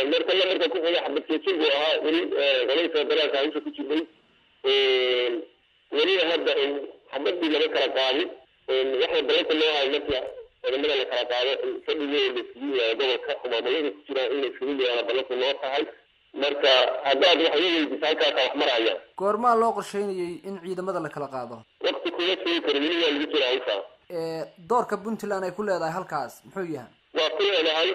marka lamarka ku xiga xabadkeejin buu ahaa weli qolay federaalka hawsha ku jirnay weliba hadda xabadii lama kala qaadin waxay ballanka loo hayo marka ciidamada la kala qaado fadhigooda la isugu yahay gobolka maamulada ku jiraan in la isugu yahay ballanku loo tahay marka haddaad wax iga weydiisa halkaasa wax maraya goormaa loo qorsheynayay in ciidamada la kala qaado wakti kuma sugi karo weli waa lagu jira hawshaa doorka puntland ay ku leedahay halkaas muxuu yahay waa ku leedahay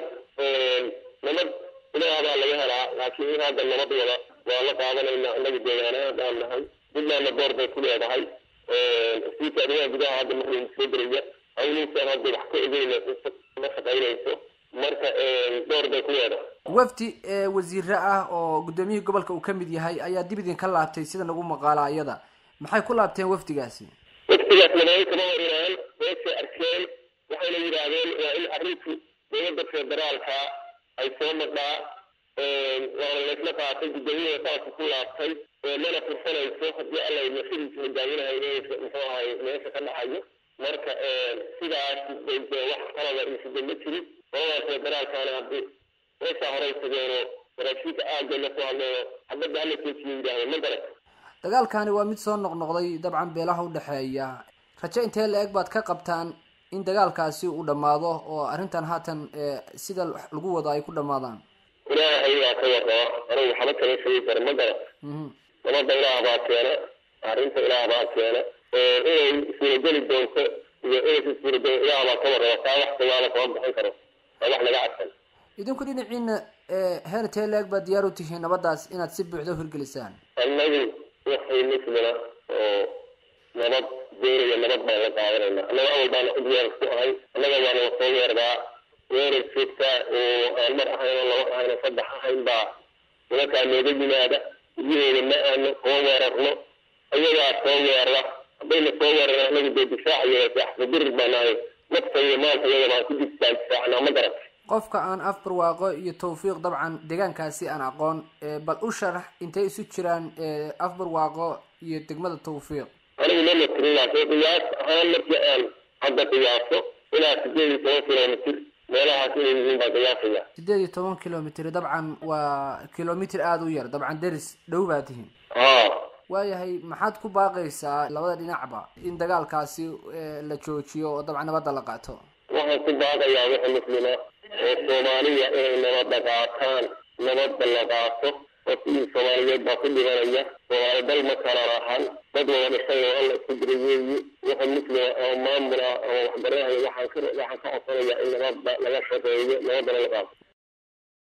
nabad ilaah baa laga helaa laakiin in hadda nabad wada waa la qaadanayna inaga deegaanaha baan nahay puntlandna door bay ku leedahay wasiirka arrimaha gudaha hadda markuu soo gelaya hawlihiisaan hadda wax ka ogeyna ma shaqaynayso marka door bay ku leedahay wafdi wasiire ah oo guddoomiyihii gobolka uu ka mid yahay ayaa dib idinka laabtay sida nagu maqaala iyada maxay ku laabteen wafdigaasi wafdigaas nabado kama warinaan meeshay arkeen waxayna yidhaahdeen waa in arrinku dowladda federaalka ay soo madhaa waana laysla qaatay guddoomiyaha saasa ku laabtay mana fursanayso haddii alla masidiisa hogaaminahay muxuu ahay meesha ka dhacayo marka sidaas bay wax qalada isida ma jirin qolada federaalkana haddii meeshaa horey tageeno waraashiinka aagga la soo hadleeyo xabadda hala joojiyo yidhaahdo ma garat dagaalkani waa mid soo noqnoqday dabcan beelaha udhexeeya rajo intee la eg baad ka qabtaan in dagaalkaasi uu dhammaado oo arrintan haatan sida lagu wado ay ku dhammaadaan ilaahay waa ka warraba anigu waxba kama sheegi karo ma garat nabadda ilaah baa keena arrinta ilaah baa keena inay suurageli doonto iyo inaysa suurageli ilaah baa ka warraba taa wax dagaala kama bixin karo waa wax laga cadsan idinku dhinaciina heer intee la eg baad diyaar u tihiin nabaddaas inaad si buuxda uhirgelisaan annagu waxay muslima oo nabad doonaya nabad baan la qaadanayna annaga awal baana u diyaar ku ahay annaga waana wasoo weerdaa weerar joogtaa oo aan mar ahayn oo laba ahayn oo saddex ahayn baa nimankaa nooga yimaada gudaheeda ma aano koo weerarno ayagaa soo weerara haddayna soo weeraraan annagu dee difaacayo axsabirir baa nahay nafta iyo maalka iyaga baan ku diftaan difaacnaa ma garat qofka aan afbarwaaqo iyo tawfiiq dabcan deegaankaasi aan aqoon bal u sharax intay isu jiraan afbarwaaqo iyo degmada tawfiiq anigu ma matirin laakiin qiyaas ahaan markii aan hadda qiyaaso ilaa sideed iyo toban kilomitr meelahaas inay yihiin baa qiyaasaya sideed iyo toban kilomitr dabcan waa kilomitr aada u yar dabcan deris dhow baa tihiin ha waayahay maxaad ku baaqaysaa labada dhinacba in dagaalkaasi la joojiyo oo dabcan nabadda la qaato waxaan ku baaqayaa wixii muslima oo soomaaliya inay nabadda qaataan nabadda la qaato oo sidii soomaaliyeed baa ku dhibanaya soomaali dal ma kala rahan dad wada dhisay oo alla isku diray weeyi wixii muslima oo maamul ah oo waxbaranayo waxaan ka waxaan ka codsanaya in nabadda laga shaqeeyo nabaddana la qaato